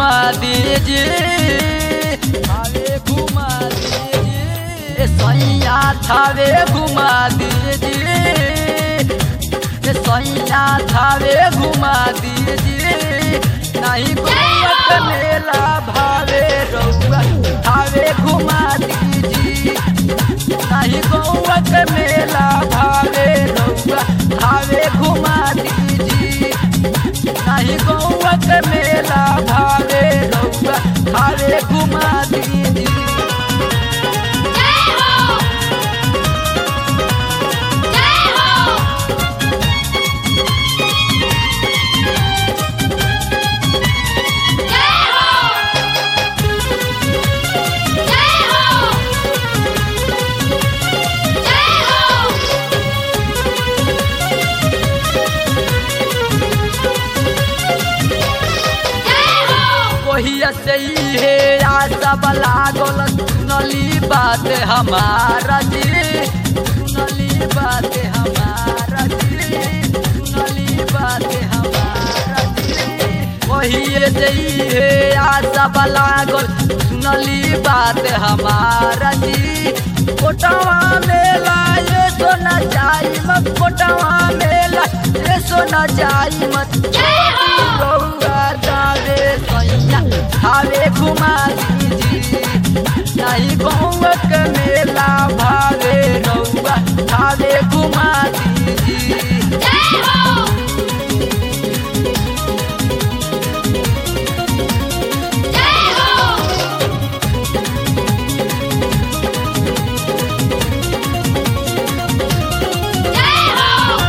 घुमा दीजिए थावे घुमा दीजिए सैया थावे घुमा दीजिए सैया थावे घुमा दीजिए नहीं घूमत मेला भावे रउआ थावे घुमा दीजिए नहीं गौवत मेला भावे रउआ थावे घुमा दीजिए नहीं गौवत मेला भावे रउआ थावे घुमा दीजिए जय हो जय हो जय हो जय हो जय हो जय हो वही से ही है आशा लागल सुनली बात हमारा जी सुनली बात हमारा जी सुनली बात हमारा जी वही से ही है आशा लागल सुनली बात हमारा जी कोटवा मेला ये सोना जाई मत कोटवा मेला ये सोना जाई मत रउआ जावे सैया थावे घुमा दीजिए नहीं गौवक मेला भावे रउआ थावे घुमा दीजिए जय हो जय हो जय हो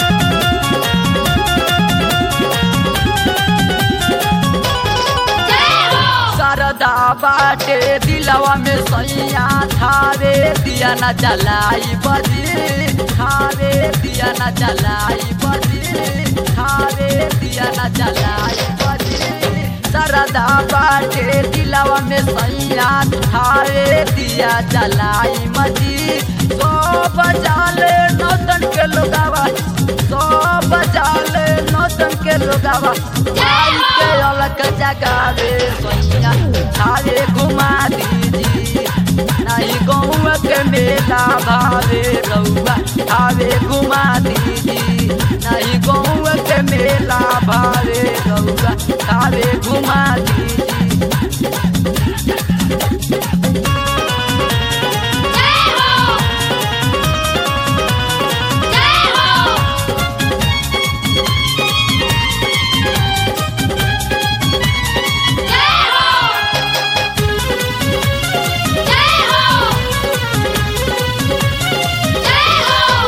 जय हो सरदा बाटे दिलवा में सैया थावे दिया न जलाई बजी थावे दिया न जलाई बजी थावे दिया न जलाई बजी सरदा बाटे दिलवा में सैया थावे दिया जलाई मजी सो बजाले नौतन के लोगावा सो बजाले नौतन के लोगावा आई के अलग जगावे सैया थावे घुमा दीजिए नहीं गौव के मेला भावे रउआ थावे घुमा दीजिए नहीं गौव के मेला भावे रउआ थावे घुमा दीजिए जय हो जय हो जय हो जय हो जय हो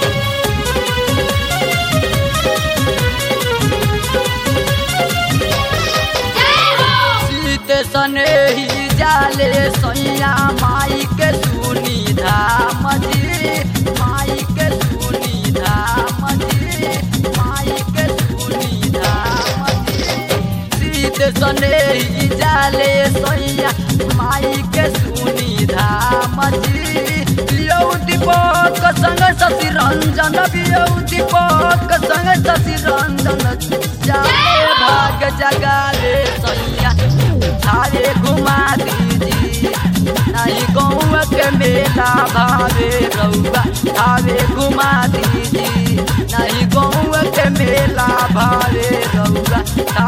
जय हो सीत सने ही जाले सैया माई के सुनी धाम जी माई के सुनी धाम जी माई के सुनी धाम जी सीत सने ही जाले सैया माई के सुनी धाम जी पियौ दीपक संग शशि रंजन पियौ दीपक संग शशि रंजन जाले भाग जगाले सैया थारे घुमा दीजिए नहीं गौव के मेला भावे रउआ थावे घुमा दीजिए नहीं गौव के मेला भावे रउआ